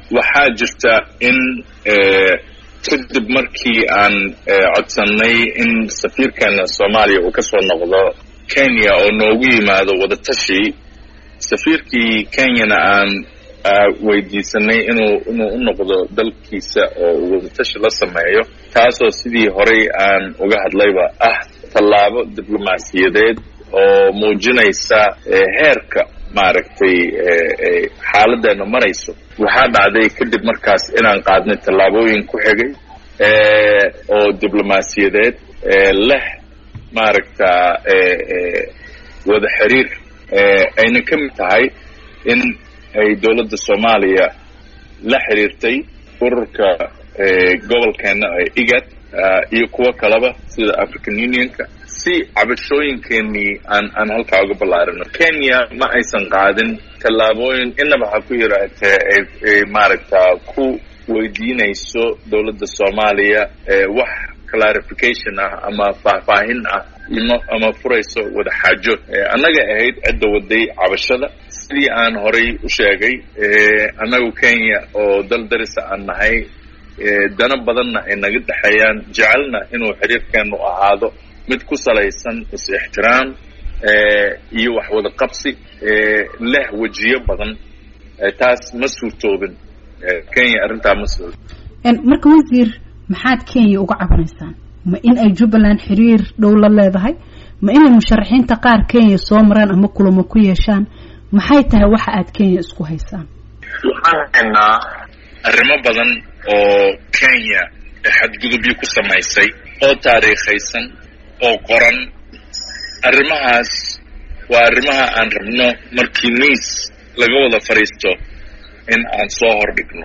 waxaa jirta in kadib markii aan codsannay in safiirkeena soomaaliya uu ka soo noqdo kenya oo noogu yimaado wadatashi safiirkii kenyana aan weydiisanay inuu inuu u noqdo dalkiisa oo uu wadatashi la sameeyo taasoo sidii horay aan uga hadlayba ah tallaabo diblomaasiyadeed oo muujinaysa heerka maaragtay xaaladdeena marayso waxaa dhacday kadib markaas inaan qaadnay tallaabooyin ku xigay oo diblomaasiyadeed leh maaragta wada xiriir ayna ka mid tahay in ay dowladda soomaaliya la xiriirtay ururka gobolkeena ee igad iyo kuwo kaleba sida african unionka si cabashooyinkeenii aan aan halkaa uga ballaarino kenya ma aysan qaadin tallaabooyin inaba ha ku yaraatee ay maaragta ku weydiinayso dowladda soomaaliya wax clarification ah ama faahfaahin ah ima ama furayso wada xaajood annaga ahayd cidda waday cabashada sidii aan horay u sheegay annagu kenya oo dal darisa aan nahay dana badanna ay naga dhexeeyaan jecelna inuu xiriirkeenu ahaado mid ku salaysan is-ixtiraam iyo wax wada qabsi leh wejiyo badan taas ma suurtoobin kenya arrintaa ma suurtoobin marka wasiir maxaad kenya uga cabanaysaan ma in ay jubbaland xiriir dhow la leedahay ma inay musharaxiinta qaar kenya soo maraan ama kulamo ku yeeshaan maxay tahay waxa aad kenya isku haysaan waxaan haynaa arrimo badan oo kenya xadgudubyo ku samaysay oo taariikhaysan oo qoran arrimahaas waa arrimaha aan rabno markii miis laga wada fadhiisto in aan soo hordhigno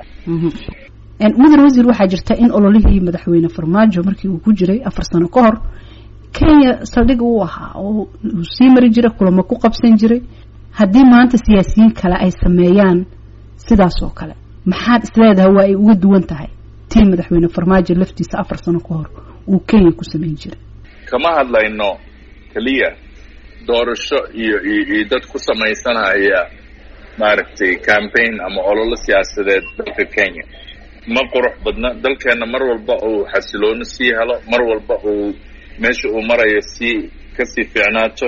mudan wasiir waxaa jirta in ololihii madaxweyne farmaajo markii uu ku jiray afar sano ka hor kenya saldhig uu ahaa oo uu sii mari jiray kulamo ku qabsan jiray haddii maanta siyaasiyiin kale ay sameeyaan sidaas oo kale maxaad isleedahay waa ay uga duwan tahay tii madaxweyne farmaajo laftiisa afar sano ka hor uu kenya ku samayn jiray kama hadlayno keliya doorasho iyo iyo dad ku samaysanaya maaragtay campaign ama ololo siyaasadeed dalka kenya ma qurux badna dalkeenna mar walba uu xasilooni sii helo mar walba uu meesha uu marayo sii kasii fiicnaato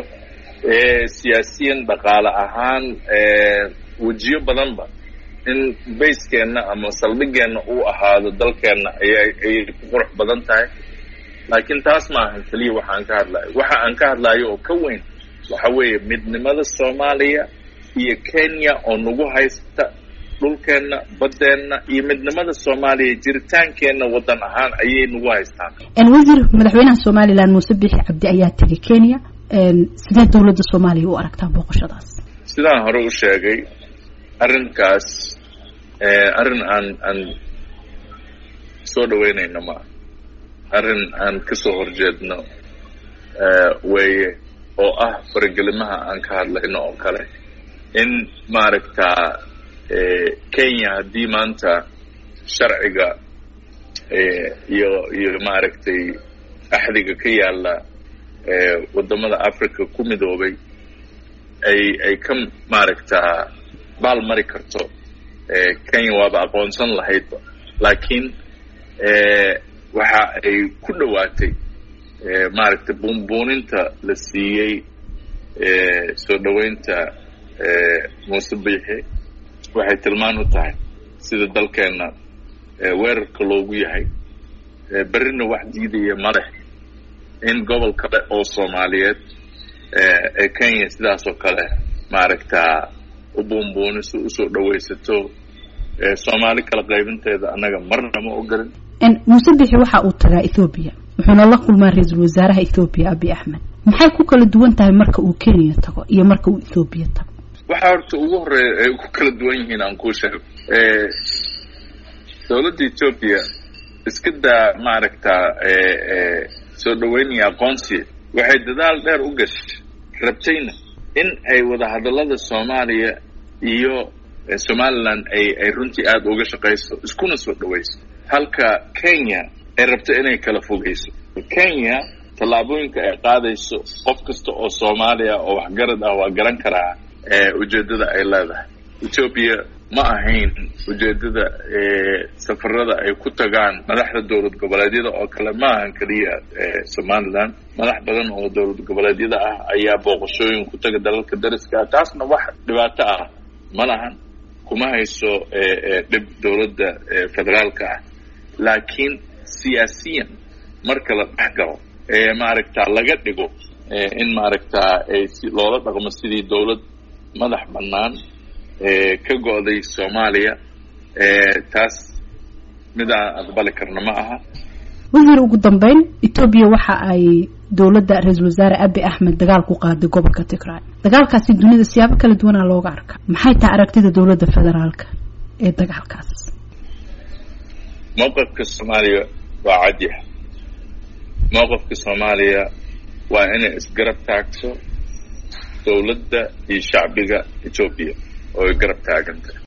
siyaasiyan dhaqaale ahaan wejiyo badanba in bayskeenna ama saldhigeenna uu ahaado dalkeenna ayay ayay ku qurux badan tahay laakiin taas ma ahan keliya waxa aan ka hadlayo waxa aan ka hadlayo oo ka weyn waxa weeye midnimada soomaaliya iyo kenya oo nagu haysta dhulkeenna baddeenna iyo midnimada soomaaliya jiritaankeenna waddan ahaan ayay nagu haystaan wasiir madaxweynaha somalilan muuse bixi cabdi ayaa tegay kenya sidee dowladda soomaaliya u aragtaa booqashadaas sidaan hore u sheegay arrinkaas arrin aan aan soo dhaweynayno maa arrin aan kasoo horjeedno weeye oo ah faragelimaha aan ka hadlayno oo kale in maaragta kenya haddii maanta sharciga iyo iyo maaragtay axdiga ka yaalla waddamada africa ku midoobay ay ay ka maaragtaa baal mari karto kenya waaba aqoonsan lahaydba laakiin waxa ay ku dhowaatay maaragtay buunbuuninta la siiyey soo dhoweynta muuse biixi waxay tilmaan u tahay sida dalkeenna weerarka loogu yahay berrina wax diidaya maleh in gobol kale oo soomaaliyeed ee kenya sidaas oo kale maaragtaa u buunbuuniso usoo dhawaysato soomaali kala qaybinteeda annaga marna ma ogolan muuse bixi waxa uu tagaa ethoobiya wuxuuna la kulmaa ra-iisul wasaaraha ethoobiya abi axmed maxay ku kala duwan tahay marka uu kenya tago iyo marka uu ethoobiya tago waxaa horta ugu horeeya ay ku kala duwan yihiin aan kuu sheego dowladda ethoobiya iska daa maaragtaa soo dhaweynaya aqoonsiya waxay dadaal dheer u gashay rabtayna in ay wadahadallada soomaaliya iyo somaliland ay ay runtii aada uga shaqayso iskuna soo dhawayso halka kenya ay rabto inay kala fogeyso kenya tallaabooyinka ay qaadayso qof kasta oo soomaaliya oo waxgarad ah waa garan karaa ujeeddada ay leedahay etoobiya ma ahayn ujeedada safarada ay ku tagaan madaxda dowlad goboleedyada oo kale ma ahan keliya somaliland madax badan oo dowlad goboleedyada ah ayaa booqashooyin ku taga dalalka dariska taasna wax dhibaato ah ma lahan kuma hayso dhib dowladda federaalka ah laakiin siyaasiyan marka la dhex galo ee maaragtaa laga dhigo in maaragtaa si loola dhaqmo sidii dowlad madax bannaan ka go'day soomaaliya taas mid aan aqbali karna ma aha wasiir ugu dambeyn etoobiya waxa ay dowladda ra-iisul wasaare abi axmed dagaal ku qaaday gobolka tigray dagaalkaasi dunida siyaabo kala duwanaa looga arka maxay tahay aragtida dowladda federaalka ee dagaalkaas mowqifka soomaaliya waa cadyaha mowqifka soomaaliya waa inay isgarab taagto dowladda iyo shacbiga etoobiya oo ay garab taaganta